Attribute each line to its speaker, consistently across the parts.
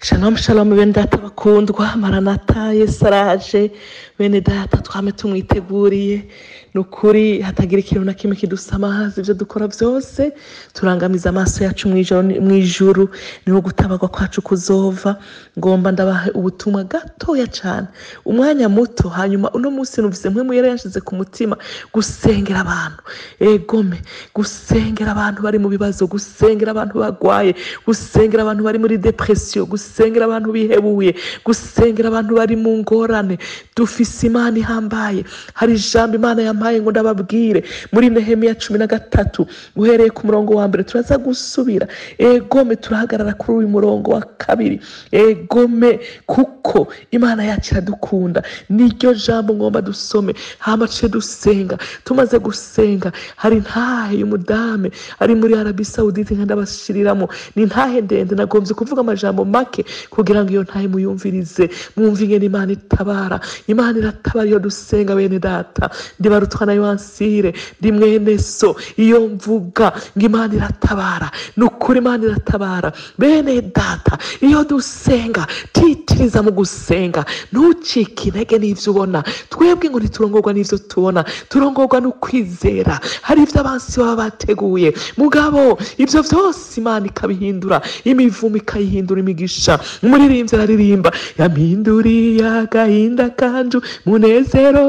Speaker 1: Shalom shalom bene data bakundwa maranata yesu araje bene data twame tumwiteguriye ni ukuri hatagira ikintu na kimwe kidusamahaza ibyo dukora byose turangamiza amaso yacu mu ijoro- mu ijuru niho gutabagwa kwacu kuzova ngomba ndabaha ubutumwa gatoya cyane umwanya muto hanyuma uno munsi numvise mwe muyera yashize ku mutima gusengera abantu egome gusengera abantu bari mu bibazo gusengera abantu bagwaye gusengera abantu bari muri depresiyo gusengera abantu bihebuye gusengera abantu bari mu ngorane dufise imana ihambaye hari ijambo imana yampaye ngo ndababwire muri nehemiya cumi na gatatu uhereye ku murongo wa mbere turaza gusubira egome turahagarara kuri uyu murongo wa kabiri egome kuko imana yacu iradukunda niryo jambo ngomba dusome hama tuce dusenga tumaze gusenga hari ntahe y'umudame ari muri arabi sawudite nka ndabashyiriramo ni ntahe ndende nagombye kuvuga amajambo make kugira ngo iyo ntahe muyumvirize mwumve ingene imana itabara imana iratabara iyo dusenga bene data ndibarutwa na yohansire ndi mwene so iyo mvuga ngo imana iratabara ni ukuri imana iratabara bene data iyo dusenga titiriza mu gusenga ntucike intege n'ibyo ubona twebwe ngo ntiturongorwa n'ibyo tubona turongorwa no kwizera hari ibyo abansi baba bateguye mugabo ibyo byose imana ikabihindura imivumo ikayihindura imigisha umuririmbyi araririmba yampinduriye agahinda kanju munezero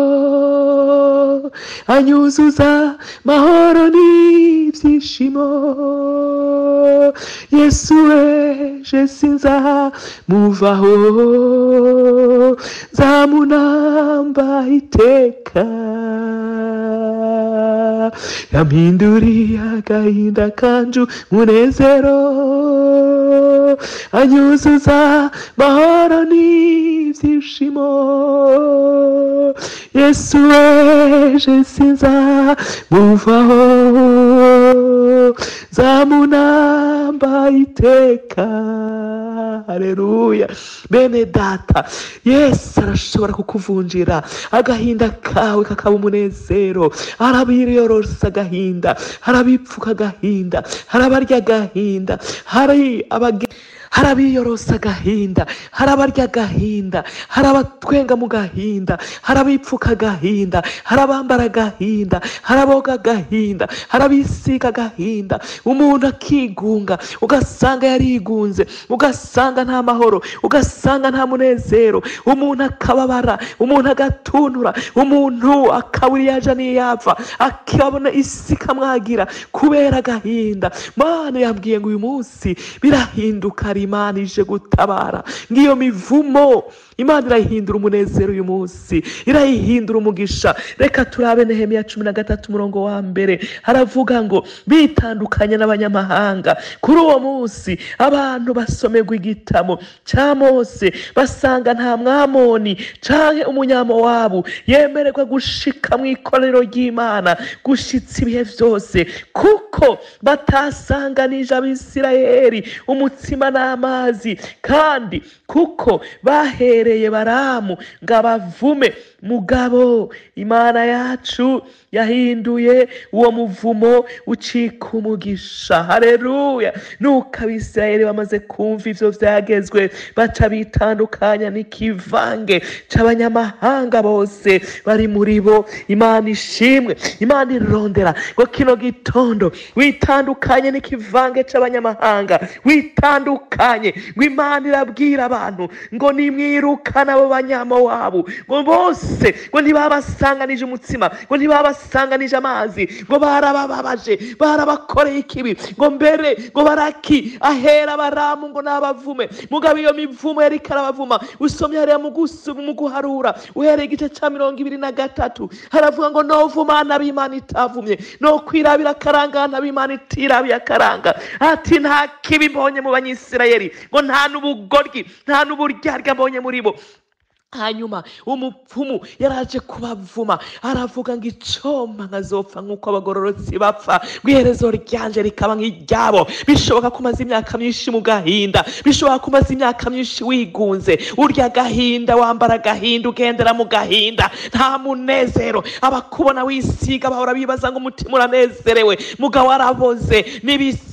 Speaker 1: anyuzuza mahoro n'ibyishimo yesu weje sinza muvaho zamunamba iteka yampinduriye agahinda kanju munezero anyuzuza mahoro n'ibyishimo yesu weje sinza muvaho zamunamba iteka haleluya bene data yesu arashobora kukuvunjira agahinda kawe kakaba umunezero harabiyorosa agahinda harabipfuka agahinda harabarya agahinda hari abage hari abiyorosa agahinda hari abarya agahinda hari abatwenga mu gahinda hari abipfuka agahinda hari abambara agahinda hari aboga agahinda hari abisiga agahinda umuntu akigunga ugasanga yarigunze ugasanga nta mahoro ugasanga nta munezero umuntu akababara umuntu agatuntura umuntu akabura iyo aja n'iyo yava akabona isi ikamwagira kubera agahinda mana yambwiye ngo uyu munsi birahinduka hari imana ije gutabara ngiyo mivumo imana irayihindura umunezero uyu munsi irayihindura umugisha reka turabe nehemiya cumi na gatatu umurongo wa mbere haravuga ngo bitandukanye n'abanyamahanga kuri uwo munsi abantu basomerwa igitabo cya mose basanga nta mwamoni canke umunyamowabu yemererwa gushika mu ikoraniro ry'imana gushitsa ibihe byose kuko batasanganije abisirayeli umutsima n'amazi kandi kuko bahereye baramu ngo abavume mugabo imana yacu yahinduye uwo muvumo ucika umugisha hareruya nuko abisirayeli bamaze kumva ivyo vyagezwe baca bitandukanya n'ikivange c'abanyamahanga bose bari muri bo imana ishimwe imana irondera ngo kino gitondo witandukanye n'ikivange c'abanyamahanga witandukanye ngo imana irabwira abantu ngo nimwirukane abo banyamowabu ngo bose ngo ntibabasanganije umutsima ngo ntibabasanganije amazi ngo barabababaje barabakoreye ikibi ngo mbere ngo baraki ahera baramu ngo nabavume mugabo iyo mivumo yari karabavuma usomye hariya mu gusu- mu guharura uhereye igice cya mirongo ibiri na gatatu haravuga ngo novumana b'imana itavumye no kwirabira akaranga b'imana itirabiye akaranga ati nta kibi mbonye mu banyisirayeli ngo nta n'ubugoryi nta n'uburyarya mbonye muri bo hanyuma umupfumu yaraje kubavuma aravuga ngo icoma nkazopfa nk'uko abagororotsi bapfa ngo iherezo ryanje rikaba nk'iryabo bishoboka ko umaze imyaka myinshi mu gahinda bishoboka ko umaze imyaka myinshi wigunze urya agahinda wambara agahinda ugendera mu gahinda nta munezero abakubona wisiga bahora bibaza ngo umutima uranezerewe mugabo araboze n'ibisi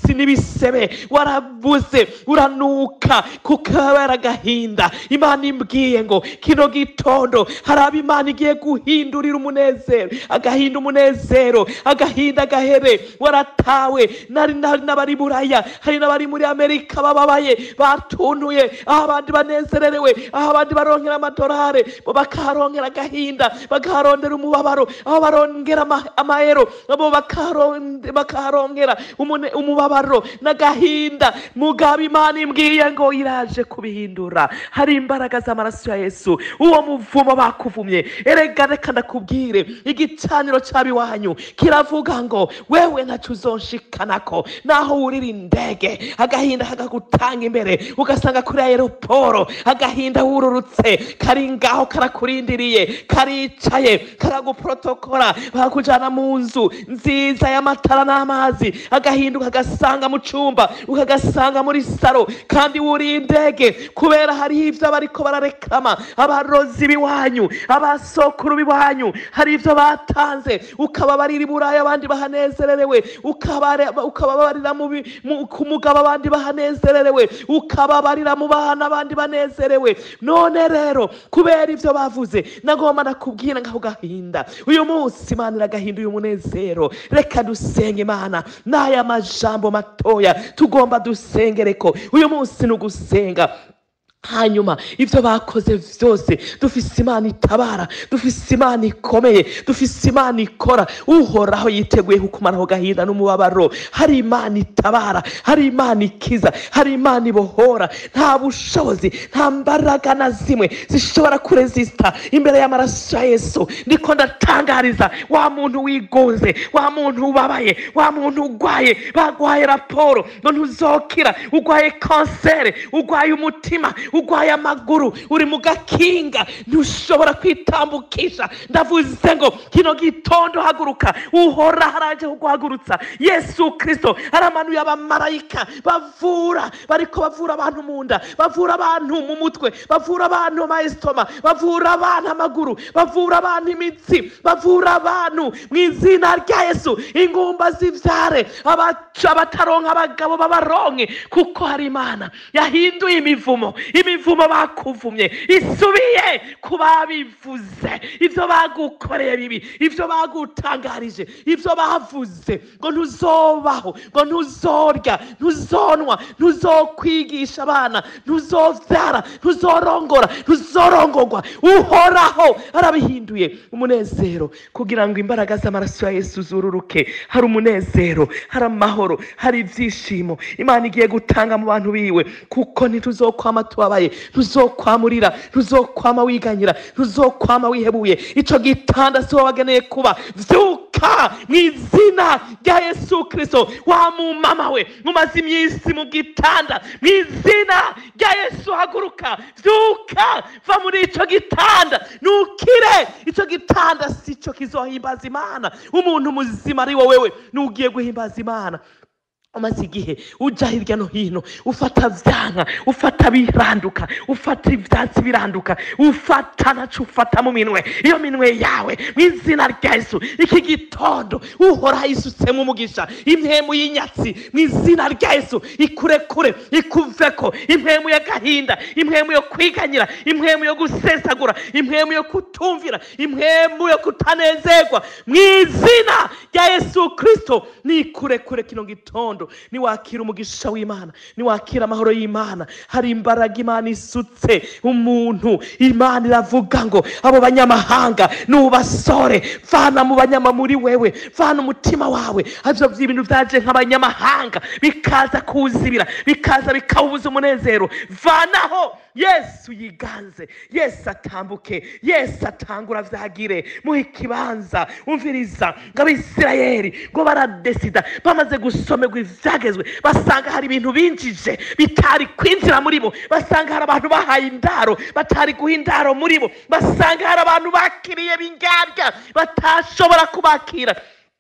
Speaker 1: imitsi n'ibisebe warabuze uranuka kukabera agahinda imana imbwiye ngo kino gitondo hari abo imana igiye guhindurira umunezero agahinda umunezero agahinda gahere waratawe nari nari n'abari buraya hari n'abari muri amerika bababaye batuntuye aho abandi banezererewe aho abandi baronkera amadorare bo bakaharonkera agahinda bakaharondera umubabaro aho barongera ama- amahero abo bakaharon- bakaharongera umune- umubabaro n'agahinda mugabo imana imbwiye ngo iraje kubihindura hari imbaraga z'amaraso ya yesu uwo muvumo bakuvumye erega reka ndakubwire igicaniro cy'abiwanyu kiravuga ngo wewe ntacyo uzonshikanako naho wurira indege agahinda kakagutanga imbere ugasanga kuri aeroporo agahinda wururutse kari ngaho karakurindiriye karicaye karaguprotokora bakujyana mu nzu nziza y'amatara n'amazi agahinda ukagasanga mu cyumba ukagasanga muri saro kandi wuriye indege kubera hariho ibyo bariko bararekama abarozi b'iwanyu abasokuru b'iwanyu hari ibyo batanze ukababarira i buraya abandi bahanezererewe ukabare- ukababarira mu bi- mu- ku mugabo abandi bahanezererewe ukababarira mu bana abandi banezerewe none rero kubera ibyo bavuze nagomba nakubwira ngaho gahinda uyu munsi imana iragahinduye umunezero reka dusenge imana n'aya majambo matoya tugomba dusengereko uyu munsi ni ugusenga hanyuma ibyo bakoze byose dufise imana itabara dufise imana ikomeye dufise imana ikora uhoraho yiteguye kukumaraho gahinda n'umubabaro hari imana itabara hari imana ikiza hari imana ibohora nta bushobozi nta mbaraga na zimwe zishobora kurezisita imbere y'amaraso ya yesu ndiko ndatangariza wa muntu wigunze wa muntu ubabaye wa muntu urwaye bagwaye raporo ngo ntuzokira urwaye kanseri urwaye umutima urwaye amaguru uri mu gakinga ntushobora kwitambukisha ndavuze ngo kino gitondo haguruka uhora haraje kuguhagurutsa yesu kirisito aramanuye abamarayika bavura bariko bavura abantu mu nda bavura abantu mu mutwe bavura abantu mu mayesitoma bavura abantu amaguru bavura abantu imitsi bavura abantu mu izina rya yesu ingumba zivyare abaca abataronka abagabo babaronke kuko hari imana yahinduye imivumo imivumo bakuvumye isubiye ku babivuze ibyo bagukoreye bibi ibyo bagutangarije ibyo bavuze ngo ntuzobaho ngo ntuzorya ntuzonwa ntuzokwigisha abana ntuzobyara ntuzorongora ntuzorongorwa uhoraho arabihinduye umunezero kugira ngo imbaraga z'amaraso ya yesu zururuke hari umunezero hari amahoro hari ibyishimo imana igiye gutanga mu bantu biwe kuko ntituzokwama tubabaye ntuzokwamurira ntuzokwama wiganyira ntuzokwama wihebuye icyo gitanda si wowe wageneye kuba vyuka mu izina rya yesu kirisito wa mumama we mumaze iminsi mu gitanda mu izina rya yesu haguruka vyuka va muri ico gitanda nukire ico gitanda si cyo kizohimbaza imana umuntu muzima ari wowewe nugiye guhimbaza imana umaze igihe ujya hirya no hino ufata vyanka ufata biranduka ufata ivyatsi biranduka ufata naco ufata mu minwe iyo minwe yawe mu izina rya yesu iki gitondo uhoraho yisutsemo umugisha impemu y'inyatsi mu izina rya yesu ikurekure ikuveko impemu y'agahinda impemu yo kwiganyira impemu yo gusesagura impemu yo kutumvira impemu yo kutanezerwa mu izina rya yesu kristo nikurekure kino gitondo niwakira umugisha w'imana niwakira amahoro y'imana hari imbaraga imana isutse umuntu imana iravuga ngo abo banyamahanga nubasore vana mu banyama muri wewe vana umutima wawe ivyo by'ibintu byaje nk'abanyamahanga bikaza kuwuzibira bikaza bikawubuza umunezero vanaho yesu yiganze yesu atambuke yesu atangura vyagire muhe ikibanza umviriza ngo abisirayeli ngo baradesida bamaze gusomerwa ivyagezwe basanga hari ibintu binjije bitari kwinjira muri bo basanga hari abantu bahaye indaro batari guha indaro muri bo basanga hari abantu bakiriye bingarya batashobora kubakira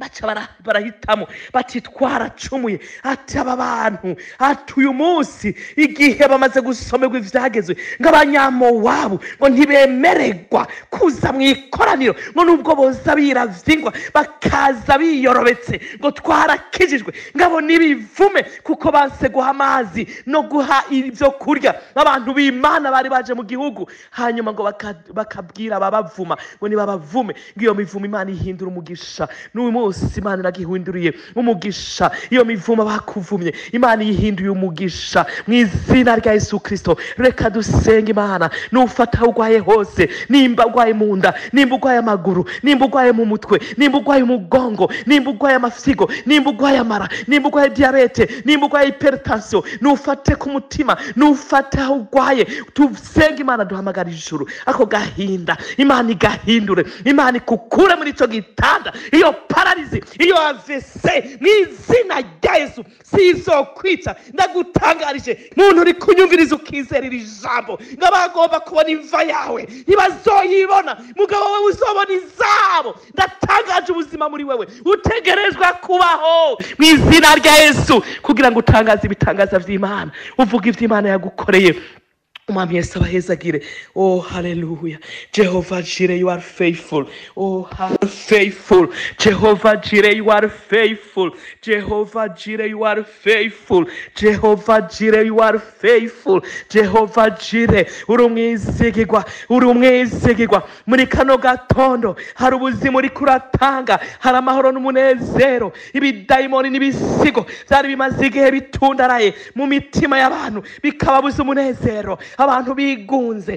Speaker 1: baca bara- barahitamo bati twaracumuye ati aba bantu ati uyu munsi igihe bamaze gusomerwa ivyagezwe ngo abanyamowabu ngo ntibemererwa kuza mu ikoraniro ngo nubwo boza biravingwa bakaza biyorobetse ngo twarakijijwe ngabo nibivume kuko banse guha amazi no guha ibyo kurya abantu b'imana bari baje mu gihugu hanyuma ngo baka- bakabwira ababavuma ngo nibabavume ngo iyo mivumo imana ihindura umugisha n'uyu munsi imana iragihinduriye umugisha iyo mivumo bakuvumye imana iyihinduye umugisha mu izina rya yesu kirisito reka dusenge imana nufata aho urwaye hose nimba urwaye mu nda nimba urwaye amaguru nimba urwaye mu mutwe nimba urwaye umugongo nimba urwaye amasigo nimba urwaye amara nimba urwaye diyabete nimba urwaye hypertension nufate ku mutima nufate aho urwaye dusenge imana duhamagara ijuru ako gahinda imana igahindure imana ikukure muri icyo gitanda iyo pararizi iyo avese mu izina rya yesu si izokwica ndagutangarije muntu uri kunyumviriza ukizera iri jambo ngo bagomba kubona imva yawe ntibazoyibona mugabo wowe uzobona izabo ndatangaje ubuzima muri wewe utegerezwa kubaho mu izina rya yesu kugira ngo utangaze ibitangaza by'imana uvuga iby'imana yagukoreye umwami yesu abahezagire oh haleluya jehova jire you are faithful oh are faithful jehova jire you are faithful jehova jire you are faithful jehova jire you are faithful jehova jire uri umwizigirwa uri umwizigirwa muri kano gatondo hari ubuzima uri kuratanga hari amahoro n'umunezero ibidayimoni n'ibisigo byari bimaze igihe bitundaraye mu mitima y'abantu bikababuza umunezero abantu bigunze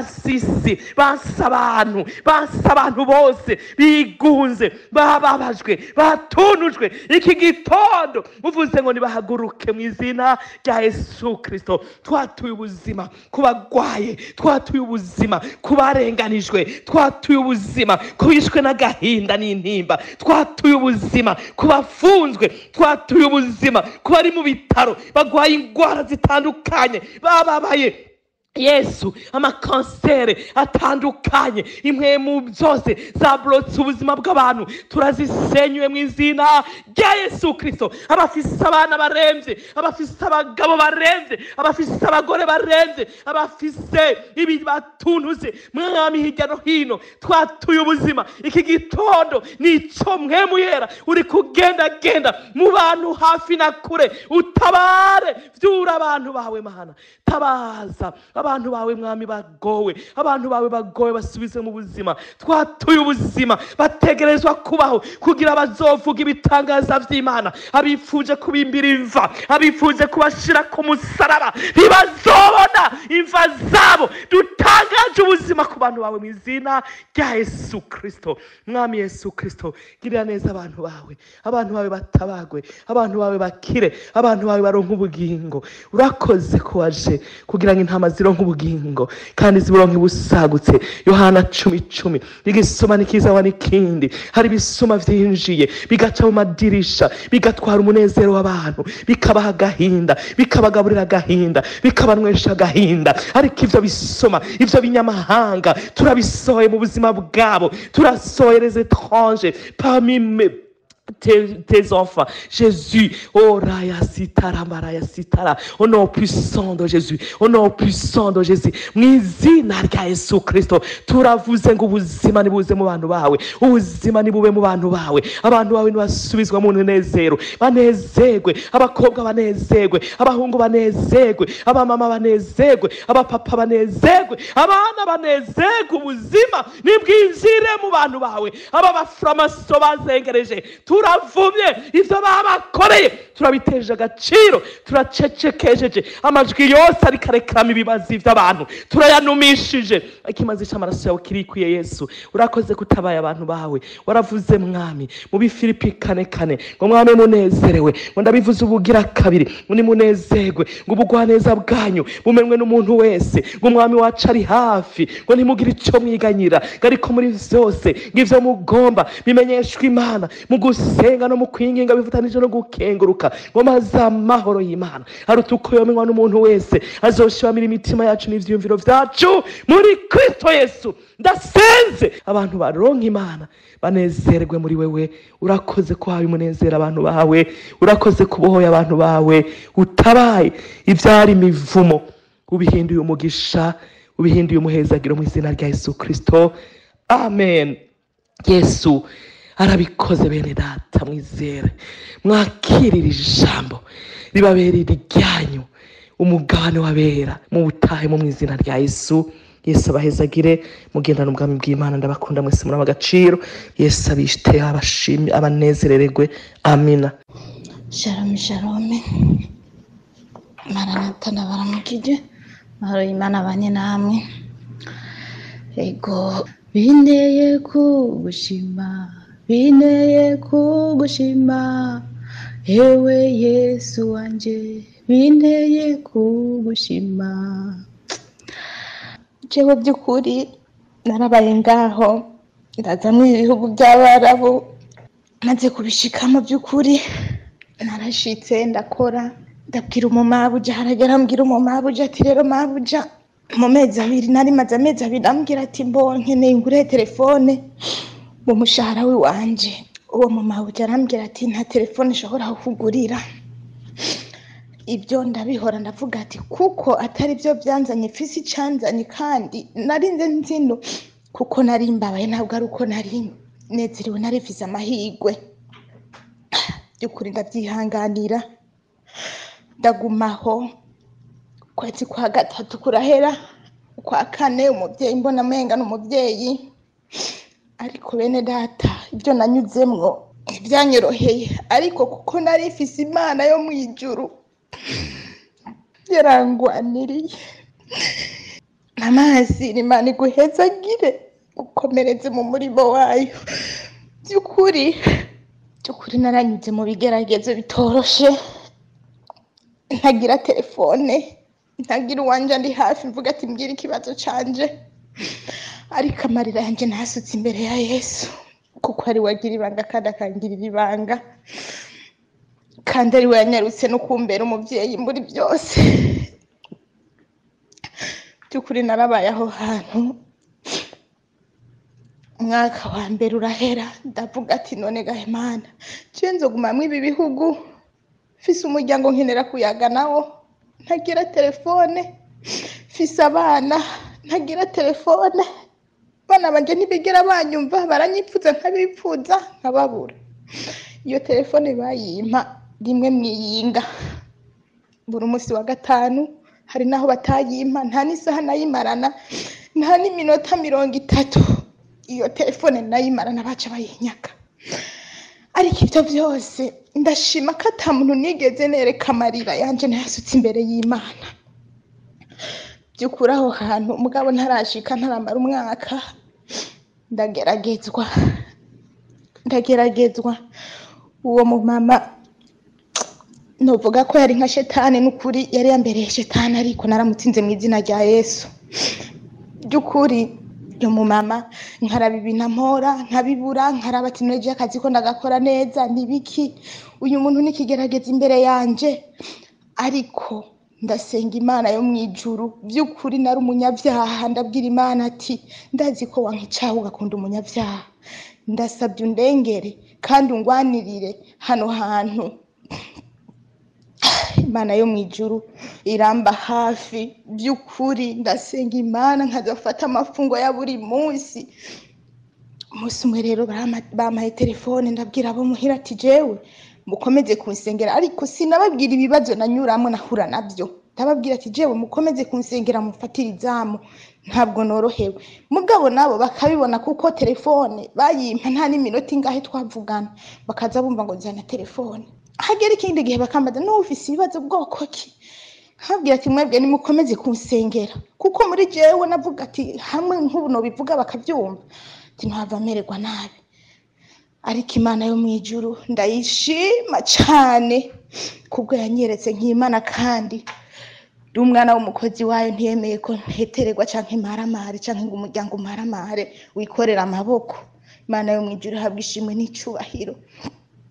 Speaker 1: basisi basa abantu basa abantu bose bigunze bababajwe batunujwe iki gitondo uvuze ngo nibahaguruke mu izina rya yesu kirisito twatuye ubuzima ku bagwaye twatuye ubuzima ku barenganijwe twatuye ubuzima ku bishwe n'agahinda n'intimba twatuye ubuzima ku bafunzwe twatuye ubuzima ku bari mu bitaro bagwaye indwara zitandukanye bababaye yesu amakansere atandukanye impwemu zose zaburotse ubuzima bw'abantu turazisenyuye mu izina rya yesu kirisito abafise abana barembye abafise abagabo barembye abafise abagore barembye abafise ibibatuntuze mwami hirya no hino twatuye ubuzima iki gitondo nico mwemu yera uri kugendagenda mu bantu hafi na kure utabare vyura abantu bawe mana tabaza abantu bawe mwami bagowe abantu bawe bagowe basubize mu buzima twatuye ubuzima bategerezwa kubaho kugira bazovuga ibitangaza vy'imana abifuje kubimbira imva abifuje kubashira ku musaraba ntibazobona imva zabo dutangaje ubuzima ku bantu bawe mu izina rya yesu kirisito mwami yesu kirisito girira neza abantu bawe abantu bawe batabagwe abantu bawe bakire abantu bawe baronke ubugingo urakoze ko waje kugira ngo intama zironke ubugingo kandi ziburonke busagutse yohana cumi cumi igisoma ntikizaba n'ikindi hari ibisuma vyinjiye bigaca mu madirisha bigatwara umunezero w'abantu bikabaha agahinda bikabagaburira agahinda bikabanywesha agahinda ariko ivyo bisoma ivyo binyamahanga turabisohoye mu buzima bwabo turasohoye les étranges parmi mes tes, tes enfants. Jésus, oh Raya Sitara, Maraya Sitara, au nom puissant de Jésus, au nom puissant de Jésus, mwizina rya Yesu Kristo, turavuze ngo ubuzima nibuze mu bantu bawe, ubuzima nibube mu bantu bawe, abantu bawe nibasubizwa mu munezero, banezerwe, abakobwa banezerwe, abahungu banezerwe, abamama banezerwe, abapapa banezerwe, abana banezerwe, ubuzima nibwinjire mu bantu bawe, aba bafuramaso bazengereje, turavumye ivyo babakoreye turabiteje agaciro turacecekejeje amajwi yose ariko arekeramo ibibazo vy'abantu turayanumishije ikimazi c'amaraso yawe kirikwiye yesu urakoze kutabaye abantu bawe waravuze mwami mu bifilipi kane kane ngo mwami munezerewe ngo ndabivuze ubugira kabiri ngo nimunezerwe ngo ubugwaneza bwanyu bumenwe n'umuntu wese ngo umwami wacu ari hafi ngo ntimugire ico mwiganyira ngo ariko muri vyose ngo ivyo mugomba bimenyeshwe imana mu gusenga no mu kwinginga bifatanije no gukenguruka bishoboka ngo maze amahoro y'imana aruta uko yomenywa n'umuntu wese azoshimamira imitima yacu n'ivyiyumviro vyacu muri kristo yesu ndasenze abantu baronka imana banezerwe muri wewe urakoze ko haye umunezero abantu bawe urakoze kubohoye abantu bawe utabaye ivyari imivumo ubihinduye umugisha ubihinduye umuhezagiro mu izina rya yesu kristo amen yesu arabikoze bene data mwizere mwakirira ijambo ribaberera iryanyu umugabane wabera mu butahe mu izina rya yesu yesu abahezagire mugendana ubwami bw'imana ndabakunda mwese muri agaciro yesu abishite abashimye abanezerererwe amina
Speaker 2: shalom shalom maranata ndabaramukije mahoro y'imana abanye namwe ego binteye kugushima binteye kugushima ewe yesu wanje binteye kugushima jewe by'ukuri narabaye ngaho ndaza mu ibihugu by'abarabu maze kubishikamo by'ukuri narashitse ndakora ndabwira umumabuja haragera ambwira umumabuja ati rero mabuja mu mezi abiri nari maze amezi abiri ambwira ati mbo nkeneye ngure telefone mu mushahara w'iwanje uwo mumabuja arambwira ati nta telefone ishobora kukugurira ibyo ndabihora ndavuga ati kuko atari byo byanzanye fisi icanzanye kandi narinze nzino kuko nari mbabaye ntabwo ari uko nari nezerewe nari mfise amahirwe by'ukuri ndabyihanganira ndagumaho ukwezi kwa gatatu kurahera ukwa kane umubyeyi mbona amenga ni umubyeyi ariko bene data ibyo nanyuzemwo ntibyanyoroheye ariko kuko nari mfise imana yo mu ijuru yarangwaniriye amazi imana iguhezagire ukomereze mu murimo wayo by'ukuri by'ukuri naranyuze mu bigeragezo bitoroshe ntagira telefone ntagira uwanje ndi hafi mvuga ati mbwira ikibazo canje ariko amarira yanjye ntasutse imbere ya yesu kuko ari we agira ibanga kandi akangirira ibanga kandi ari we yanyarutse no kumbera umubyeyi muri byose by'ukuri narabaye aho hantu umwaka wa mbere urahera ndavuga ati none gahemana ciye nzogumamwo ibi bihugu mfise umuryango nkenera kuyaga nawo ntagira telefone mfise abana ntagira telefone abana banje ntibigera banyumva baranyipfuza nkabipfuza nkababura iyo telefone bayimpa rimwe mwiyinga buri munsi wa gatanu hari naho batayimpa nta n'isaha nayimarana nta n'iminota mirongo itatu iyo telefone nayimarana baca bayinyaka ariko ibyo byose ndashima ko ata muntu nigeze nereka amarira yanje nayasutse imbere y'imana by'ukuri aho hantu umugabo ntarashika ntaramara umwaka ndageragezwa ndageragezwa uwo mumama novuga ko yari nka shetani n'ukuri yari yambereye shetani ariko naramutsinze mu izina rya yesu by'ukuri uyu mumama nkaraba ibintu ampora nkabibura nkaraba ati none akazi ko ndagakora neza nibiki uyu muntu nikigerageza imbere yanje ariko ndasenga imana yo mu ijuru by'ukuri nari umunyabyaha ndabwira imana ati ndazi ko wankicaho ugakunda umunyabyaha ndasabye undengere kandi ungwanirire hano hantu imana yo mu ijuru iramba hafi by'ukuri ndasenga imana nkazafata amafungo ya buri munsi umunsi umwe rero barama- bampaye telefone ndabwira abo muhira ati jewe mukomeze kunsengera ariko sinababwira ibibazo nanyuramo nahura nabyo ndababwira ati jewe mukomeze kunsengera mufatire izamu ntabwo norohewe mugabo nabo bakabibona kuko telefone bayimpa nta n'iminota ingahe twavugana bakaza bumva ngo nzana telefone hagera ikindi gihe bakambaza n'ufise ibibazo bwoko ki nkabwira ati mwebwe nimukomeze kunsengera kuko muri jewe navuga ati hamwe nk'ubu nobivuga bakabyumva ati ntihava amererwa nabi ariko imana yo mu ijuru ndayishima cyane kubwo yanyeretse nk'imana kandi ndi umwana w'umukozi wayo ntiyemeye ko ntetererwa cyangwa imparamare cyangwa ngo umuryango umparamare wikorera amaboko imana yo mu ijuru ihabwa ishimwe n'icyubahiro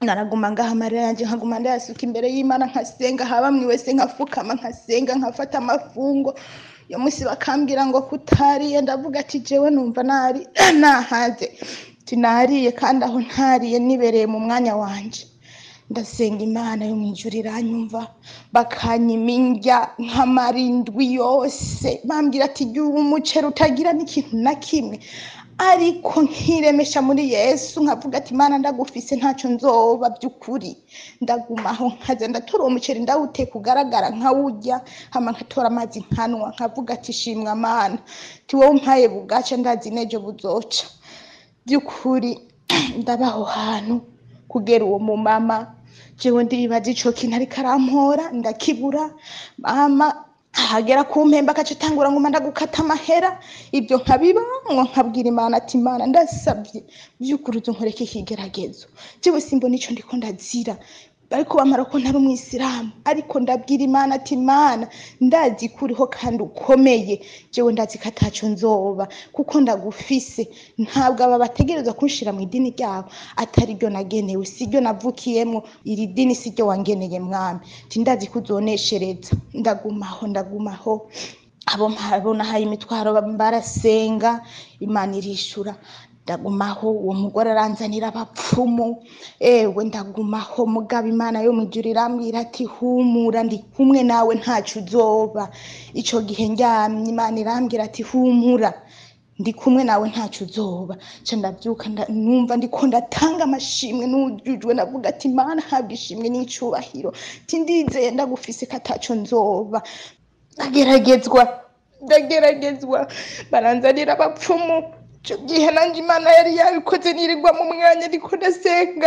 Speaker 2: naraguma ngaha amarira yanjye nkaguma ndayasuka imbere y'imana nkasenga haba mwe wese nkafukama nkasenga nkafata amafungo iyo munsi bakambwira ngo kutariye ndavuga ati jewe numva nari nahaze tinariye kandi aho ntariye nibereye mu mwanya wanje ndasenga imana yo mu ijuru iranyumva bakanyima indya nk'amarindwi yose bambwira ati jya uba umuceri utagira n'ikintu na kimwe ariko nkiremesha muri yesu nkavuga ati imana ndagufise ntacyo nzoba by'ukuri ndagumaho nkaza ndatora uwo muceri ndawuteka ugaragara nkawurya hama nkatora amazi nkanwa nkavuga ati shimwa mana ti wowe umpaye bugaca ndazi n'ejo buzoca by'ukuri ndabaho hantu kugera uwo mumama jewe ndibaza ico kintu ariko arampora ndakibura mama ahagera ku mpembe akaca atangura nguma ndagukata amahera ibyo nkabibamwo nkabwira imana ati imana ndasabye by'ukuri uzonkoreke ikigeragezo jewe simbona ico ndiko ndazira ariko bamara ko ntari umwisilamu ariko ndabwira imana ati imana ndazi ko uriho kandi ukomeye jewe ndazi ko ataco nzoba kuko ndagufise ntabwo aba bategereza kunshira mu idini ryabo atari ryo nagenewe si ryo navukiyemwo iri dini si ryo wangeneye mwami ti ndazi ko uzoneshereza ndagumaho ndagumaho abo mpabona haye imitwaro barasenga imana irishura ndagumaho uwo mugore aranzanira abapfumu ewe ndagumaho mugabo imana yo mu ijuru irambwira ati humura ndi kumwe nawe ntacyo uzoba icyo gihe ndyamye imana irambwira ati humura ndi kumwe nawe ntacyo uzoba nca ndabyuka nda- numva ndiko ndatanga amashimwe n'ujujwe ndavuga ati imana habwa ishimwe n'icyubahiro ti ndizeye ndagufise ko ataco nzoba ndageragezwa ndageragezwa baranzanira abapfumu icyo gihe nanjye imana yari yabikoze nirirwa mu mwanya ariko ndasenga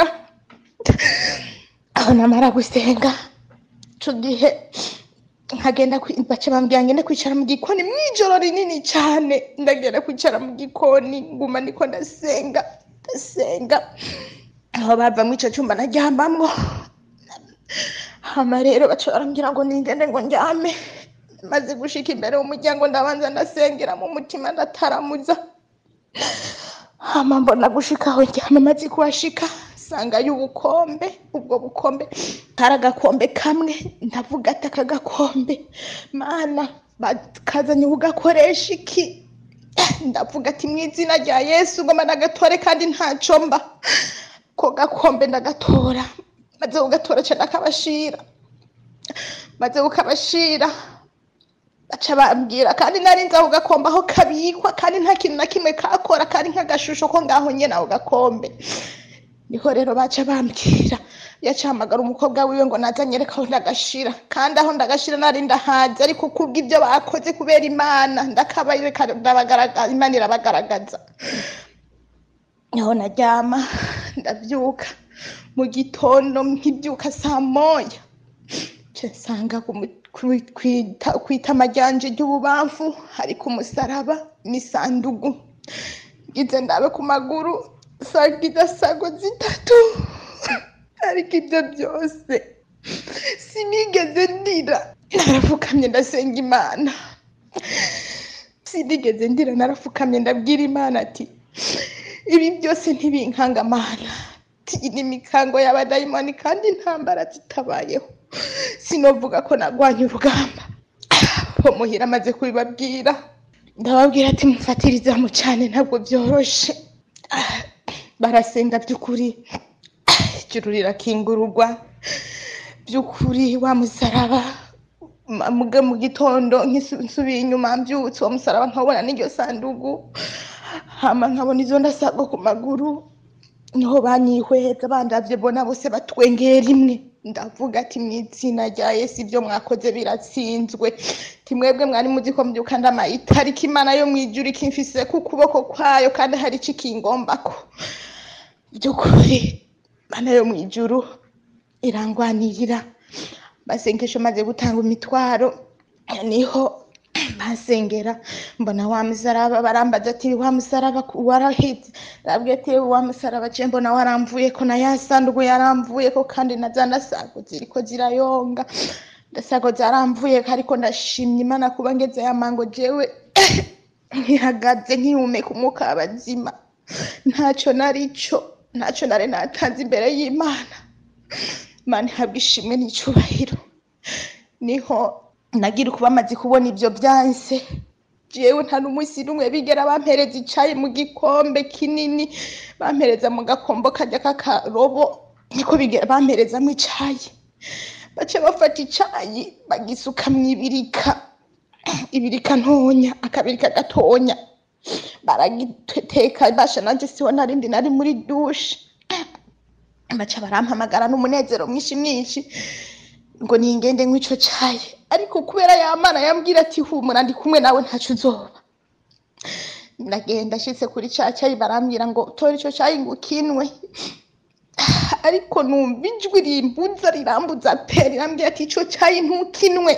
Speaker 2: aho namara gusenga icyo gihe nkagenda kwi- baca bambwira ngende kwicara mu gikoni mu ijoro rinini cyane ndagenda kwicara mu gikoni nguma niko ndasenga ndasenga aho bava mu icyo cyumba naryamamwo hama rero baca barambwira ngo ningende ngo njyame maze gushika imbere y'umuryango ndabanza ndasengera mu mutima ndataramuza hama mbona gushika aho njyama maze kuhashika sangayo ubukombe ubwo bukombe kari agakombe kamwe ndavuga ati aka gakombe mana bakazanye ugakoresha iki ndavuga ati mu izina rya yesu ngoma nagatore kandi ntaco mba ko gakombe ndagatora maze kugatora ca ndakabashira maze kukabashira baca bambwira kandi nari nzi aho gakombe aho kabikwa kandi nta kintu na kimwe kakora kandi nk'agashusho ko ngaho nyene aho gakombe niho rero baca bambwira yacahamagara umukobwa wiwe ngo naza anyereka aho ndagashira kandi aho ndagashira nari ndahazi ariko kubw'ibyo bakoze kubera imana ndakabayereka ndabagaragaza imana irabagaragaza niho naryama ndabyuka mu gitondo nkibyuka saa moya nca nsanga ku mu- kwi- kwita- kwitama ryanje ry'ububamfu hariko umusaraba n'isandugu ngize ndabe ku maguru sanga idasago zitatu ariko ibyo byose sinigeze ndira narafukamye ndasenga imana sinigeze ndira narafukamye ndabwira imana ati ibi byose ntibinkangamana iyi ni imikango y'abadayimoni kandi intambara zitabayeho sinovuga ko nagwanye urugamba bo muhira amaze kubibabwira ndababwira ati mufatirizamu cyane ntabwo byoroshe Ah, barasenga by'ukuri Ah, ijuru rirakingururwa by'ukuri wa musaraba ma- muga mu gitondo nkisu- nsubiye inyuma mbyutse uwo musaraba nkabona n'iryo sandugu hama nkabona izo ndasago ku maguru niho banyihweza bandavye bona bose batwengeye rimwe ndavuga ati mu izina rya yesu ibyo mwakoze biratsinzwe timwebwe mwari muzi ko mbyuka ndamaye itariki imana yo mu ijuru ikimfise ku kuboko kwayo kandi hari ico ikingombako by'ukuri mana yo mu ijuru irangwanirira masengesho maze gutanga imitwaro niho basengera mbona wa musaraba barambaza ati wa musaraba ku- waraheze rabwe ati wa musaraba je mbona waramvuye ko na ya sandugu yaramvuye ko kandi na za ndasago ziriko zirayonga ndasago zaramvuye ko ariko ndashimye imana kuba ngeze ya mango jewe nkihagaze nkihumeka umwuka w'abazima ntacyo narico ntacyo nari natanze imbere y'imana mani habwa ishimwe n'icubahiro niho nagira uko bamaze kubona ivyo vyanse jewe nta n'umunsi n'umwe bigera bampereza icayi mu gikombe kinini bampereza mu gakombo karya k'akarobo niko bigera bamperezamwo icayi baca bafata icayi bagisuka mw'ibirika ibirika ntonya akabirika gatonya baragiteka basha nanje siho narindi nari muri dushe baca barampamagara n'umunezero mwinshi mwinshi ngo ningende nk'ico cayi ariko kubera yamana yambwira ati humura ndi kumwe nawe ntaco uzoba ndagenda nshitse kuri ca cayi barambwira ngo tora ico cayi ngo ukinwe ariko numva ijwi rimbuza rirambuza pe rirambwira ati ico cayi ntukinwe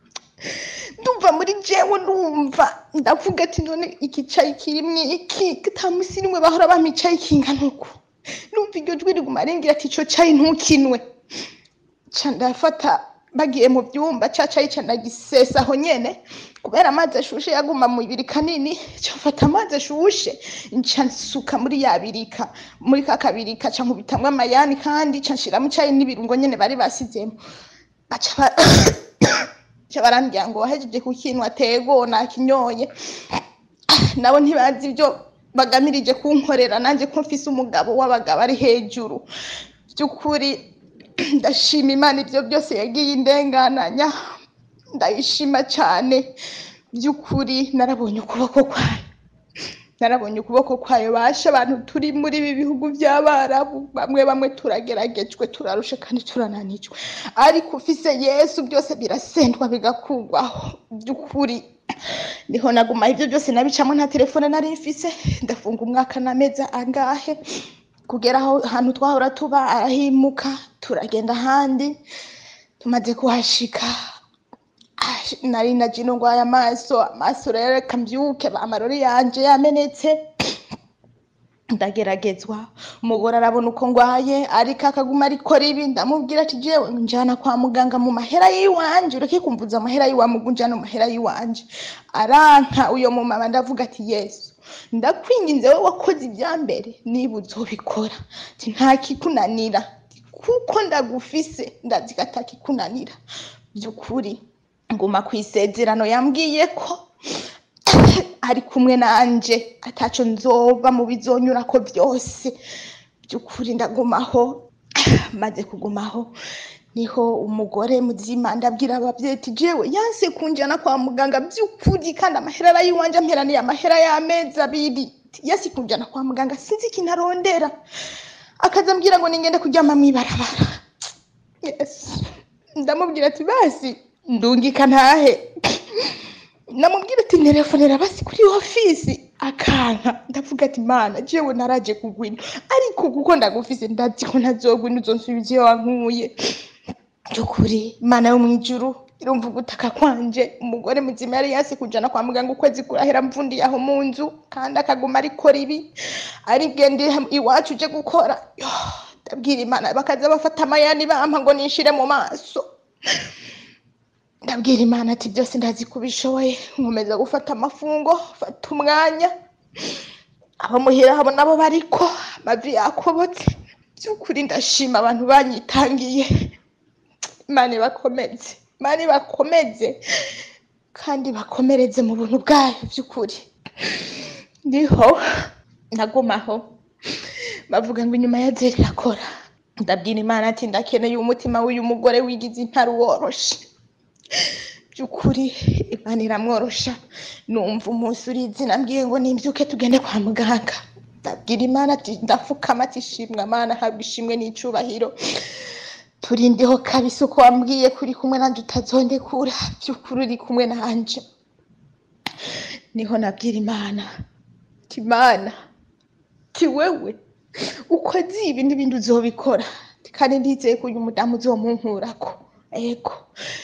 Speaker 2: ndumva muri jewe ndumva ndavuga ati none iki cayi kirimwo iki ata musi nimwe bahora bampa icayi kingana uku numva iryo jwi riguma rimbwira ati ico cayi ntukinwe ca ndafata bagiye mu vyumba ca cayi ca ndagisesa aho nyene kubera amazi ashushe yaguma mu birika nini ca mfata amazi ashushe nca nsuka muri ya birika muri ka kabirika ca nkubitamwo amayani kandi ca nshiramo icayi n'ibirungo nyene bari basizemo baca ba- ca barambwira ngo wahejeje kukinwa tego nakinyoye nabo ntibazi ivyo bagamirije kunkorera nanje ko mfise umugabo w'abagabo ari hejuru by'ukuri ndashima imana ibyo byose yagiye indengananya ndayishima cyane by'ukuri narabonye ukuboko kwayo narabonye ukuboko kwayo basha abantu turi muri ibi bihugu by'abarabu bamwe bamwe turageragejwe turarusha kandi turananijwe ariko ufise yesu byose birasendwa bigakugwaho by'ukuri niho naguma ibyo byose nabicamo nta telefone nari mfise ndafunga umwaka n'amezi angahe kugera aho hantu twahora tuba arahimuka turagenda ahandi tumaze kuhashika ah, nari na jino ngwaye amaso amaso rero reka mbyuke amarori yanje yamenetse ndageragezwa umugore arabona uko ngwaye ariko akaguma arikora ibi ndamubwira ati jewe njana kwa muganga mu mahera y'iwanje ureke kumvuza amahera y'iwawe mugu njana mu mahera y'iwanje aranka uyo mumama ndavuga ati yesu ndakwinginze wowe wakoze ibya mbere niba uzobikora ati nta kikunanira kuko ndagufise ndazi ko atakikunanira by'ukuri nguma ku isezerano yambwiye ko ari kumwe nanje ataco nzoba mu bizonyurako byose by'ukuri ndagumaho maze kugumaho niho umugore muzima ndabwira abavyeyi ati jewe yanse kunjana kwa muganga by'ukuri kandi amahera arayiwanje amperaniye amahera y'amezi abiri yasi kunjana kwa muganga sinzi ikintu arondera akaza ambwira ngo ningende kuryama mw'ibarabara yes ndamubwira ati basi ndungika ntahe namubwira ati telefonera basi kuri ofisi akanka ndavuga ati mana jewe naraje kugwina ariko kuko ndagufise ndazi ko ntazogwina uzonsubiza iyo wankuye by'ukuri mana yo mw'ijuru irumva ugutaka kwanje umugore muzima yari yasi kujana kwa muganga ukwezi kurahera mvundiye aho mu nzu kandi akaguma arikora ibi arigende iwacu uje gukora Yo, ndabwira imana bakaza bafata amayani bampa ngo nishire mu maso ndabwira imana ati byose ndazi ko ubishoboye nkomeza gufata amafungo fata umwanya abo muhira habo nabo bariko amavi yakobotse by'ukuri ndashima abantu banyitangiye imana ibakomeze imana ibakomeze kandi bakomereze mu buntu bwayo by'ukuri niho nagumaho bavuga ngo inyuma ya zeri irakora ndabwira imana ati ndakeneye umutima w'uyu mugore wigize intare woroshe by'ukuri imana iramworosha numva umunsi urizi nambwiye ngo nimbyuke tugende kwa muganga ndabwira imana ati ndapfukama ati shimwa mana habwa ishimwe n'icubahiro turindiho kabisa uko wambwiye kuri kumwe nanje utazondekura by'ukuri uri kumwe nanje niho nabwira imana ati imana ti wewe uko azi ibi n'ibindi uzobikora kandi ndizeye ko uyu mudamu uzomunkurako ego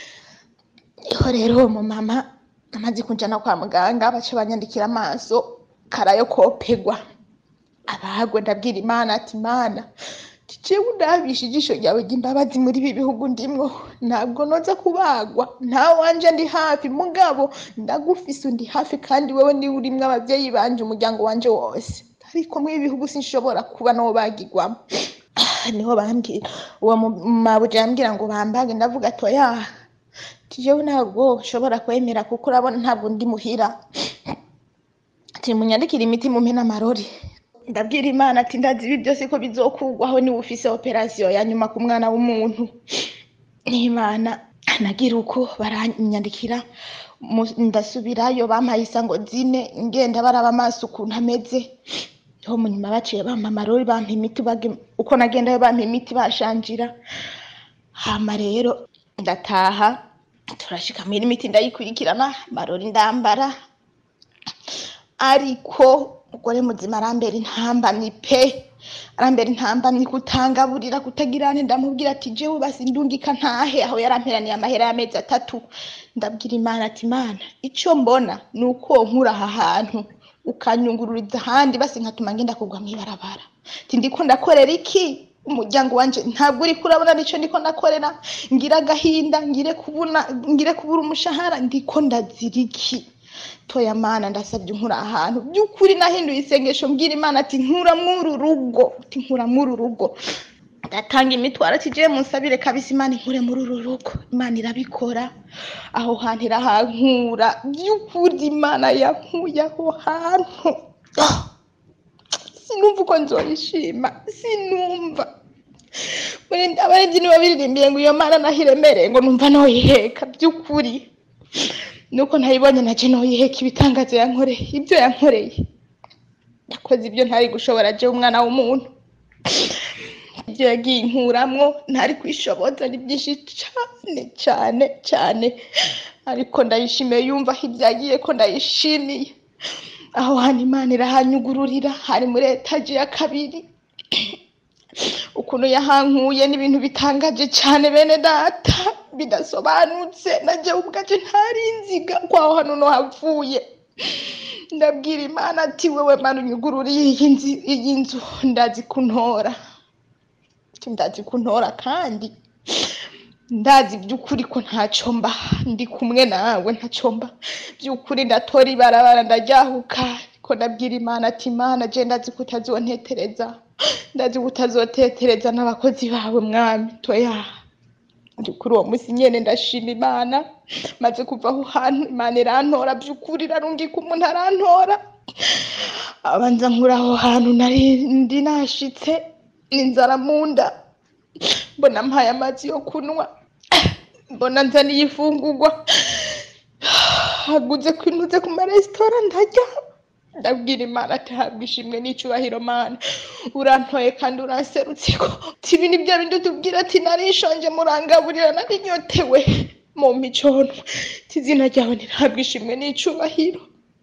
Speaker 2: niho rero uwo mumama amaze kunjana kwa muganga baca banyandikira amaso karayo kopegwa abagwe ndabwira imana ati imana jewe undabisha ijisho ryawe ry'imbabazi muri ibi bihugu ndimwo ntabwo noza kubagwa nta wanje ndi hafi mugabo ndagufise undi hafi kandi wewe niwe urimwo abavyeyi banje umuryango wanje wose ariko muri ibi bihugu sinshobora kuba nobagirwamo niho bambwira uwo mu- mabuja yambwira ngo bambage ndavuga ati oya jewe ntabwo nshobora kwemera kuko urabona ntabwo ndi muhira ati munyandikire imiti mumpe n'amarori ndabwira imana ati ndazi ibi byose ko bizokugwaho niba ufise operasiyo ya nyuma ku mwana w'umuntu n'imana nagira uko baranyandikira mu- ndasubirayo bampaye isango zine ngenda baraba amaso ukuntu ameze niho mu nyuma baciye bampa amarori bampa imiti bage- uko nagendayo bampa imiti bashanjira hama rero ndataha turashika mwira imiti ndayikurikirana amarori ndambara ariko umugore muzima arambera intambamyi pe arambera intambamyi kutangaburira kutagira nte ndamubwira ati jewe basi ndungika ntahe aho yaramperaniye amahera y'amezi atatu ndabwira imana ati imana icyo mbona ni uko nkura aha hantu ukanyungururiza ahandi basi nkatuma ngenda kugwa mw'ibarabara ati ndiko ndakorera iki umuryango wanje ntabwo uri kurabona nico ndiko ndakorera ngira agahinda ngire kubuna ngire kubura umushahara ndiko ndazira iki toya mana ndasabye nkura ahantu by'ukuri nahinduye isengesho mbwira imana ati nkura mw'uru rugo ati nkura mw'uru rugo ndatanga imitwaro ati je munsabire kabisa imana inkure muri uru rugo imana irabikora aho hantu irahankura by'ukuri imana yankuye aho hantu Ah! sinumva uko nzoyishima sinumva Muri- abaririmbyi nibo biririmbiye ngo iyo mana naho iremereye ngo numva noyiheka by'ukuri nuko ntayibonye naje noyiheka ibitangazo yankoreye ibyo yankoreye yakoze ibyo ntari gushobora je umwana w'umuntu ibyo yagiye inkuramwo ntari kwishoboza ni byinshi cyane cyane cyane ariko ndayishimiye yumva aho ibyagiye ko ndayishimiye aho hantu imana irahanyugururira hari muri etaje ya kabiri ukuntu yahankuye n'ibintu bitangaje cyane bene data bidasobanutse najye ubwaje ntari nziga kwaho hano no havuye ndabwira imana ati wewe mana unyugururiye iyi nzi- iyi nzu ndazi kuntora ati ndazi kuntora kandi ndazi by'ukuri ko ntacyo mba ndi kumwe nawe ntacyo mba by'ukuri ndatora ibarabara ndajyahuka ko ndabwira imana ati imana je ndazi ko utazontetereza ndazi ko utazotetereza n'abakozi bawe mwami toya ndi kuri uwo munsi nyene ndashima imana maze kuva aho hantu imana irantora by'ukuri irarungika umuntu arantora abanza nkura aho hantu nari ndi nashitse n'inzara mu nda mbona mpaye amazi yo kunywa mbona nzaniye ifungurwa haguze kwinuze ku maresitora ndarya ndabwira imana ati habwa ishimwe n'icyubahiro mana urantoye kandi uranserutse ko tibi ni bya bindi tubwira ati narishonje murangaburira narinyotewe mu micono izina ryawe ntihabwa ishimwe n'icyubahiro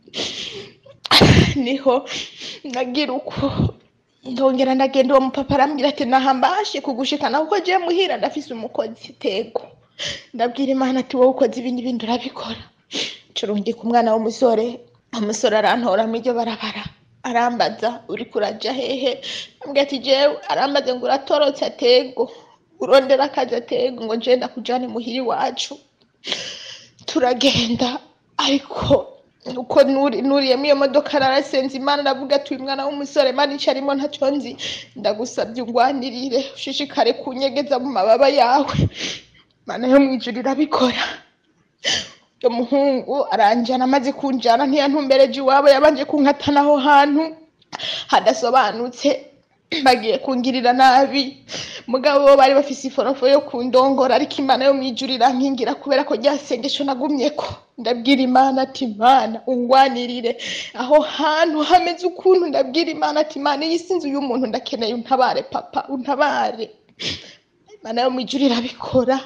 Speaker 2: niho nagira uko ndongera ndagenda uwo mupapa arambwira ati nahambashe kugushikana kuko je muhira ndafise umukozi tego ndabwira imana ati wowe ukoze ibindi bindi urabikora curungika umwana w'umusore umusore arantora mu iryo barabara arambaza uri kuraja hehe ambwira ati jewe arambaza ngo uratorotse atego urondera akazi atego ngo nje ndakujane muhira iwacu turagenda ariko uko nuri- nuriyemo iyo modoka narasenze imana ndavuga ati uyu mwana w'umusore mana ico arimo ntacyo nzi ndagusabye ungwanirire ushishikare kunyegeza mu mababa yawe mana yo mwijuru irabikora uyo muhungu aranjana amaze kunjana ntiyantumbereje iwabo yabanje kunkatana aho hantu hadasobanutse bagiye kungirira nabi mugabo bo bari bafise iforofo yo kundongora ariko imana yo mwijuru irankingira kubera ko rya sengesho nagumyeko ndabwira imana ati imana ungwanirire aho hantu hameze ukuntu ndabwira imana ati imana iyi si inzu y'umuntu ndakeneye untabare papa untabare imana yo mwijuru irabikora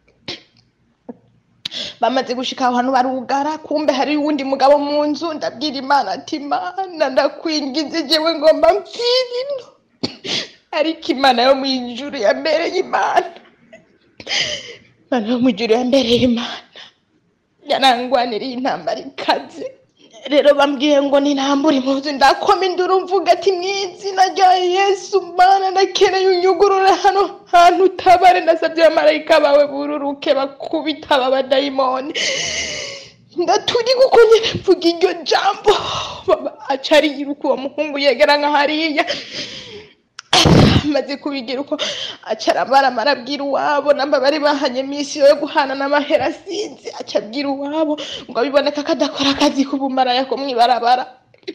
Speaker 2: bamaze gushika aho hantu barugara kumbe hari uwundi mugabo mu nzu ndabwira imana ati imana ndakwingize jewe ngomba mpfire ino ariko imana yo mwijuru yambereye imana imana yo mwijuru yambereye imana yarangwaniriye intambara ikaze rero bambwiye ngo ninambure impuzu ndakoma induru mvuga ati mu izina rya yesu mana ndakeneye unyugurure hano hantu utabare ndasabye abamarayika bawe bururuke bakubita aba badayimoni ndaturi kuko nyine mvuga iryo jambo baba aca ariruka uwo muhungu yegera nka hariya amaze kubigira uko aca aramarama arabwira uwabo namba bari bahanye misiyo yo guhana n'amahera asinzi aca abwira uwabo ngo biboneka ko adakora akazi k'ubumaraya ko mw'ibarabara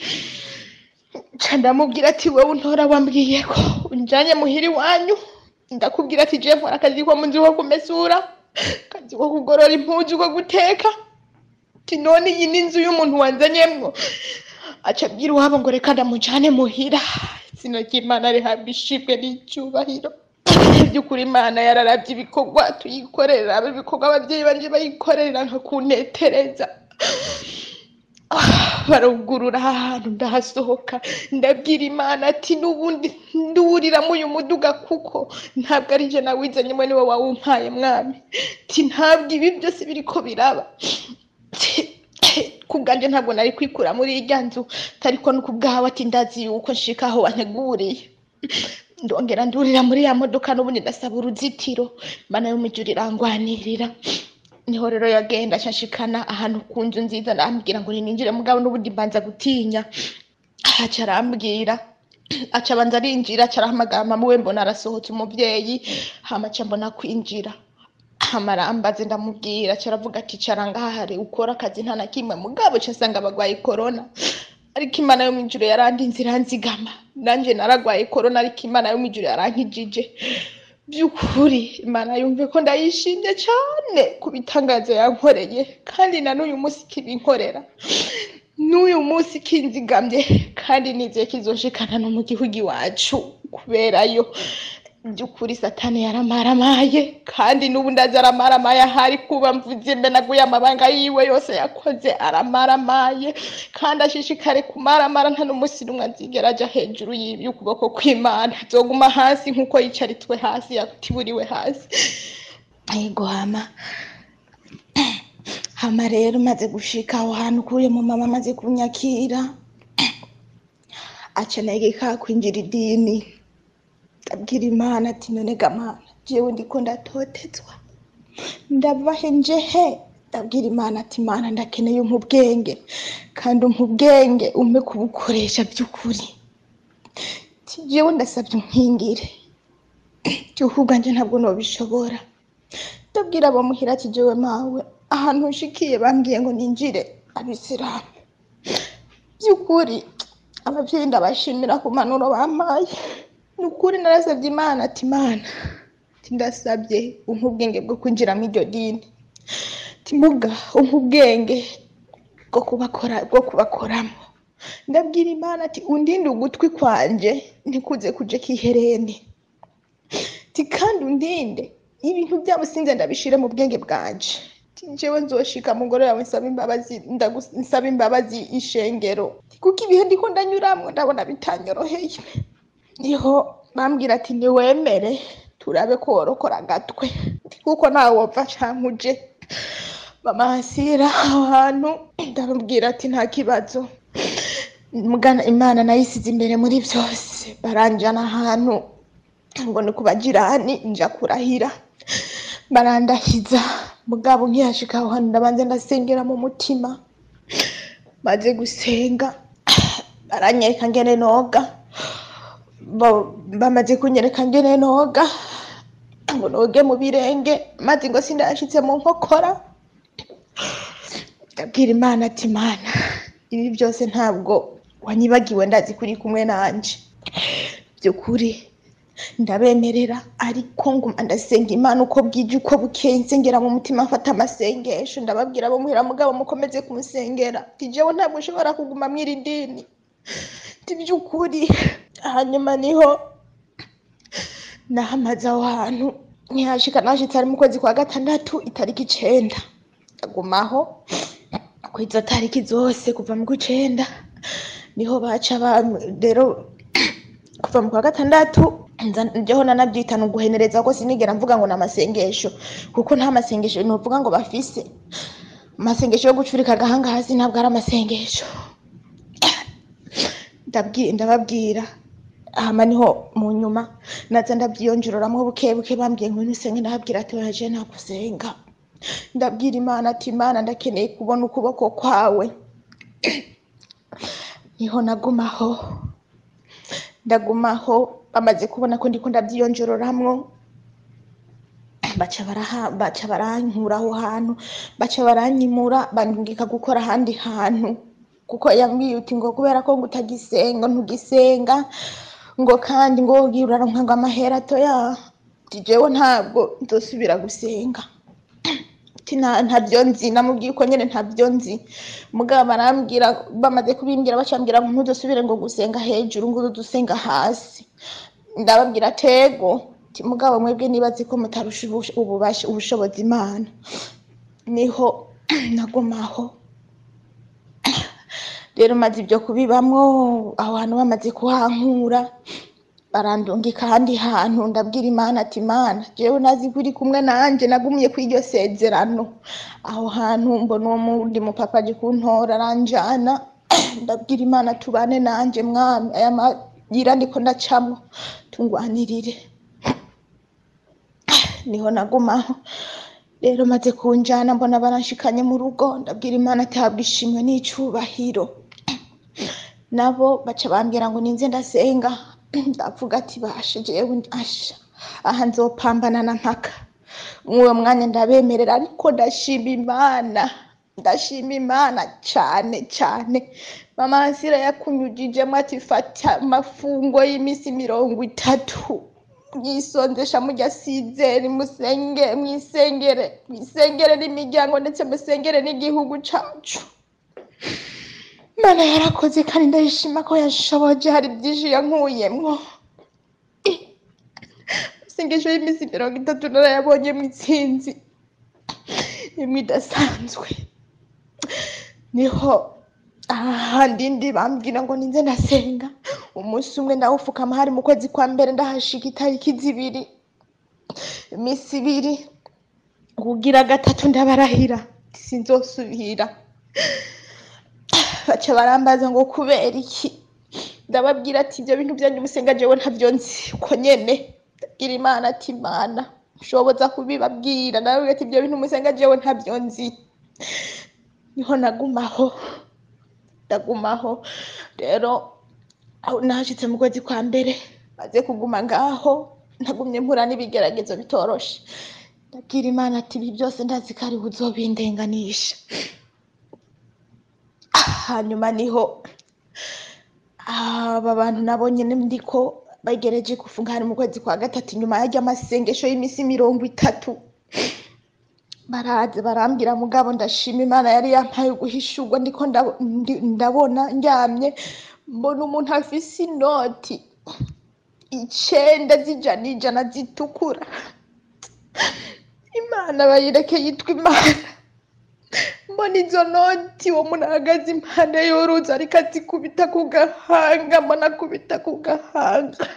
Speaker 2: nca ndamubwira ati wowe untora wambwiye ko unjanye muhira iwanyu ndakubwira ati je nkora akazi ko munzi ko kumesura akazi ko kugorora impuzu ko guteka ati none iyi ni inzu y'umuntu wanzanyemwo aca abwira iwabo ngo reka ndamujane muhira izina ry'imana rihabwa ishimwe n'icyubahiro by'ukuri imana yararavye ibikorwa tuyikorera abo ibikorwa abavyeyi banje bayikorera nka kunetereza barugurura aha hantu ndahasohoka ndabwira imana ati n'ubundi nduriramo uyu muduga kuko ntabwo ari je nawizanye mwe niwe wawumpaye mwami ti ntabwo ibi byose biriko biraba kubwanje ntabwo nari kwikura muri irya nzu ariko no kubwawe ati ndazi yuko nshika aho wanteguriye ndongera ndurira muri ya modoka n'ubundi ndasaba uruzitiro imana yo mwijuru irangwanirira niho rero yagenda ashashikana ahantu ku nzu nziza arambwira ngo ninjire mugabo n'ubundi mbanza gutinya aca arambwira aca abanza arinjira aca arahamagara mama we mbona arasohotse umuvyeyi hama aca mbona kwinjira hama arambaze ndamubwira aca aravuga ati cara ngaha hari ukora akazi nta na kimwe mugabo ca asanga bagwaye korona ariko imana yo mwijuru yarandinze iranzigama nanje naragwaye korona ariko imana yo mwijuru yarankijije by'ukuri imana yumve ko ndayishimye cyane ku bitangazo yankoreye kandi na n'uyu munsi kibinkorera n'uyu munsi kinzigamye kandi nizeye kizoshikana no mu gihugu iwacu kuberayo by'ukuri satani yaramaramaye kandi n'ubu ndazi aramaramaye ahari kuba mvuze mbe naguye amabanga yiwe yose yakoze aramaramaye kandi ashishikare kumaramara nta n'umunsi n'umwe azigera aja hejuru y'ibi y'ukuboko kw'imana azoguma hasi nk'uko yicaritswe hasi yatiburiwe hasi yego hama hama rero maze gushika aho hantu kuye mu mama amaze kunyakira akeneye ka kwinjira idini ndabwira imana ati none gamana jewe ndiko ndatotezwa ndabahe njehe ndabwira imana ati imana ndakeneye umpa ubwenge kandi umpa ubwenge umpe kubukoresha by'ukuri Ati, jewe ndasabye unkingire by'ukuri ubwanje ntabwo nobishobora ndabwira abo muhira ati jewe mawe ahantu nshikiye bambwiye ngo ninjire abisilamu by'ukuri ababyeyi ndabashimira ku mpanuro bampaye ni ukuri narasabye imana ati imana ati ndasabye umpa ubwenge bwo kwinjiramo iryo dini ati muga umpa ubwenge bwo kubakora bwo kubakoramo ndabwira imana ati undinde ugutwi kwanje ntikuze kuje kihereni ati kandi undinde ibintu byabo sinze ndabishire mu bwenge bwanje ati jewe nzoshika mugore yawe nsaba imbabazi ndagus- nsaba imbabazi ishengero kuko ibihe ndiko ndanyuramwo ndabona bitanyoroheye niho bambwira ati niwemere turabe ko worokora agatwe kuko nawe wopfa canke uje mama hasira aho hantu ndamubwira ati nta kibazo mugana imana nayisize imbere muri byose baranjana ahantu ngo ni ku bajirani nja kurahira barandahiza mugabo nkihashika aho hantu ndabanza ndasengera mu mutima maze gusenga baranyereka ngene noga Bo- bamaze kunyereka ngene noga ngo noge mu birenge maze ngo sindashitse mu nkokora ndabwira imana ati imana ibi byose ntabwo wanyibagiwe ndazi kuri kumwe nanje by'ukuri ndabemerera ariko nguma ndasenga imana uko bwije uko bukeye nsengera mu mutima mfata amasengesho ndababwira abo muhira mugabo mukomeze kumusengera ati jewe ntabwo ushobora kuguma mw'iri dini ati by'ukuri hanyuma niho nahamaze aho hantu ntihashika nashitse ari mu kwezi kwa gatandatu itariki icenda ndagumaho ku izo tariki zose kuva mu kw'icenda niho baca bam- rero kuva mu kwa gatandatu nza njyeho nanabyita ni uguhenereza ko sinigera mvuga ngo ni amasengesho kuko nta masengesho nuvuga ngo bafise amasengesho yo gucurika agahanga hasi ntabwo ari amasengesho ndabwi- ndababwira hama niho mu nyuma naza ndabyiyongereramwo buke buke bambwiye ngo nusenge ndababwira ati oya je nagusenga ndabwira imana ati imana ndakeneye kubona ukuboko kwawe niho nagumaho ndagumaho bamaze kubona ko ndiko ndavyiyonjororamwo baca baraha baca barankura aho hantu baca baranyimura bandungika gukora ahandi hantu kuko yambwiye uti ngo kubera ko ngo utagisenga ntugisenga ngo kandi ngo wogira uraronka ngo amahera atoya ati jewe ntabwo nzosubira gusenga ati nta ntabyo nzi namubwiye uko nyene ntabyo nzi mugabo barambwira bamaze kubimbwira bacambwira ngo ntuzosubire ngo gusenga hejuru ngo udusenga hasi ndababwira tego ati mugabo mwebwe nibaze ko mutarusha ubush- ububasha ubushobozi imana niho nagumaho rero maze ibyo kubibamwo aho hantu bamaze kuhankura barandungika ahandi hantu ndabwira imana ati imana jewe nazi ko uri kumwe nanje nagumiye kuri iryo sezerano aho hantu mbona uwo mundi mupapa aje kuntora aranjana ndabwira imana tubane nanje mwami aya mayira ndiko ndacamwo tungwanirire niho nagumaho rero maze kunjana mbona baranshikanye mu rugo ndabwira imana atabwa ishimwe n'icubahiro nabo baca bambwira ngo ninze ndasenga ndavuga ati bashe jewe asha aha nzopambana na mpaka mwuwo mwanya ndabemerera ariko ndashima imana ndashima imana cane cane mama ansira yakunyujijemo ati fata amafungo y'iminsi mirongo itatu mwisonzesha mujya sizeri musenge mwisengere mwisengere n'imiryango ndetse musengere n'igihugu cacu Imana yarakoze kandi ndayishima ko yashoboje hari byinshi yankuyemwo isengesho y'iminsi mirongo itatu narayabonyemo intsinzi imwe idasanzwe niho ahandi ndi bambwira ngo ninze ndasenga umunsi umwe ndawufukama hari mu kwezi kwa mbere ndahashika itariki zibiri iminsi ibiri kugira gatatu ndabarahira sinzosubira baca barambaza ngo kubera iki ndababwira ati ibyo bintu byanyu musenga jewe ntabyo nzi uko nyene ndabwira imana ati imana ushoboza kubibabwira nawe ati ibyo bintu musenga jewe ntabyo nzi niho nagumaho ndagumaho rero aho nahashitse mu kwezi kwa mbere maze kuguma ngaho ntagumye mpura n'ibigeragezo bitoroshe ndabwira imana ati ibi byose ndazi ko ari uzobindenganisha hanyuma niho aba bantu nabonye ndiko bagereje gufunga hari mu kwezi kwa gatatu nyuma yaryo amasengesho y'iminsi mirongo itatu baraze barambwira mugabo ndashima imana yari yampaye guhishurwa ndiko ndabo- ndi- ndabona ndyamye mbona umuntu afise inoti icenda z'ijana ijana zitukura imana bayireke yitwa imana mbona izo noti uwo muntu ahagaze impande y'uruzi ariko azikubita ku gahanga mbona akubita ku gahanga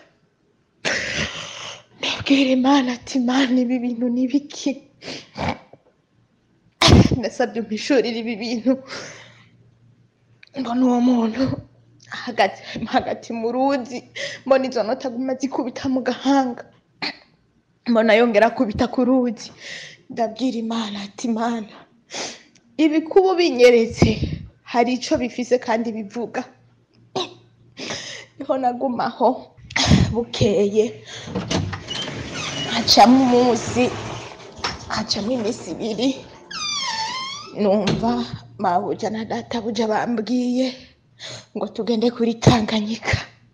Speaker 2: ndabwira imana ati imana ibi bintu ni biki nasabye umpishurire ibi bintu mbona uwo muntu ahagaze hagati mu ruzi mbona izo noti aguma zikubita mu gahanga mbona yongera akubita ku ruzi ndabwira imana ati imana ibikubu binyeretse hari ico bifise kandi bivuga niho nagumaho bukeye hacamo umunsi hacamo iminsi ibiri numva mabuja na databuja bambwiye ngo tugende kuri tanganyika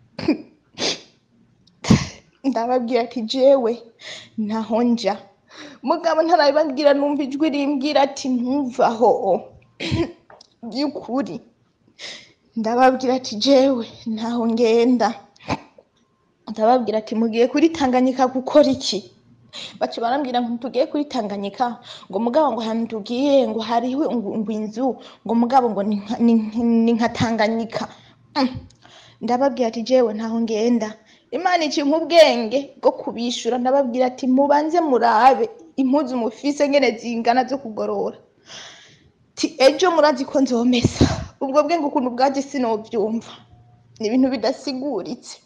Speaker 2: ndababwira ati jewe naho nja mugabo ntarabibabwira numva ijwi rimbwira ati ntuvaho by'ukuri ndababwira ati jewe ntaho ngenda ndababwira ati mugiye kuri tanganyika gukora iki baca barambwira ngo tugiye kuri tanganyika ngo mugabo ngo ahantu tugiye ngo hariho ngo ngo inzu ngo mugabo ngo ni nka- ni ni nka tanganyika Mm. ndababwira ati jewe ntaho ngenda imana icimpa ubwenge bwo kubishura ndababwira ati mubanze murabe impuzu mufise ngene zingana zo kugorora ti ejo murazi ko nzomesa ubwo bwenge ukuntu bwaje sinovyumva ni ibintu bidasiguritse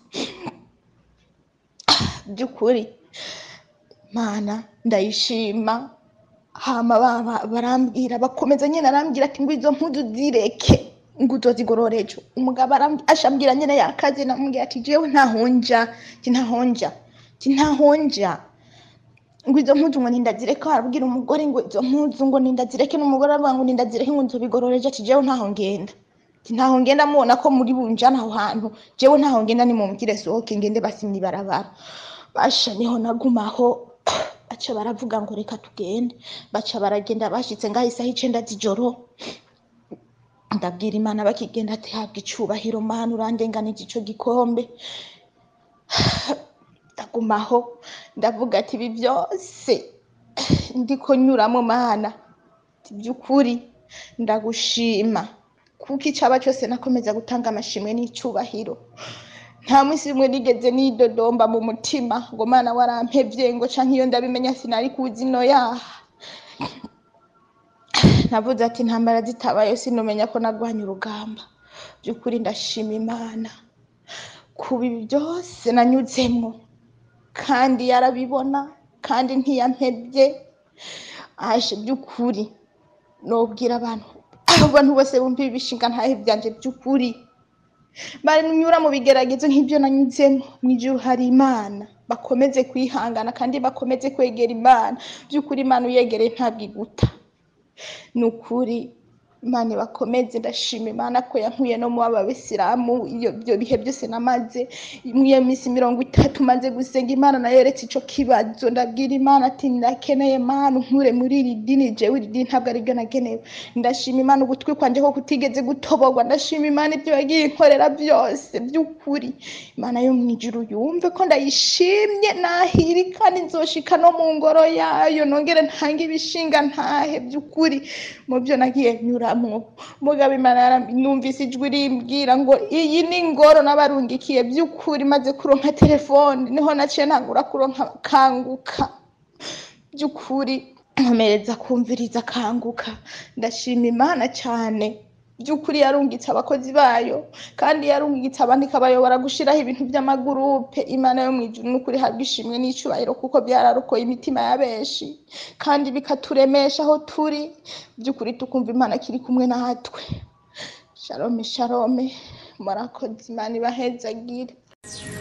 Speaker 2: by'ukuri mana ndayishima hama baba barambwira bakomeza nyine arambwira ati ngo izo mpuzu zireke ngo uzozigorora ejo umugabo aram- ashambwira nyene yakaze namubwira ati jewe ntahonja ti ntahonja ti ntahonja ngo izo mpuzu ngo nindazireke arabwira umugore ngo izo mpuzu ngo nindazireke n'umugore aravuga ngo nindazireke ngo nzobigorora ejo ati jewe ntaho ngenda Ati, ntaho ngenda mubona ko muri bunjana aho hantu jewe ntaho ngenda nimumubwire sohoke ngende basimye ibarabara basha niho nagumaho baca baravuga ngo reka tugende baca baragenda bashitse ngaho isaha icenda z'ijoro ndabwira imana bakigenda ati habwa icubahiro mana urandenganije ico gikombe ndagumaho ndavuga ati ibi byose ndiko nyuramo mana ati by'ukuri ndagushima kuko icaba cyose nakomeza gutanga amashimwe n'icubahiro nta munsi rimwe nigeze nidodomba mu mutima ngo mana warampevye ngo canke iyo ndabimenya sinari kuzi no yaha navuze ati intambara zitabayo sinumenya ko nagwanye urugamba by'ukuri ndashima imana kuba ibi byose nanyuzemwo kandi yarabibona kandi ntiyampebye aje by'ukuri nobwira abantu abantu bose bumva ibi bishinga ntahe byanje by'ukuri banyura mu bigeragezo nk'ibyo nanyuzemo mu ijuru hari imana bakomeze kwihangana kandi bakomeze kwegera imana by'ukuri imana uyegereye ntabwo iguta ni ukuri imana bakomeze ndashima imana ko yankuye no mu ababisilamu iyo ibyo bihe byose namaze muri iyo minsi mirongo itatu maze gusenga imana nayeretse ico kibazo ndabwira imana ati ndakeneye mana unkure muri iri dini jewe iri dini ntabwo ariryo nagenewe ndashima imana ugutwi kwanje ko kutigeze gutoborwa ndashima imana ibyo yagiye inkorera byose by'ukuri imana yo mu ijuru yumve ko ndayishimye nahiri kandi nzoshika no mu ngoro yayo nongere ntange ibishinga ntahe by'ukuri mu byo nagiye nyuramwo mugabo imana yaram- numvise ijwi rimbwira ngo iyi ni ingoro n'abarungikiye by'ukuri maze kuronka telefone niho naciye ntangura kuronka kanguka by'ukuri nkomereza kumviriza kanguka ndashima imana cyane by'ukuri yarungitse abakozi bayo kandi yarungitse abandi ikabayobora gushiraho ibintu by'amagurupe imana yo mu ijuru n'ukuri habwa ishimwe n'icyubahiro kuko byararokoye imitima ya benshi kandi bikaturemesha aho turi by'ukuri tukumva imana kiri kumwe natwe shalome shalome murakoze imana ibahezagire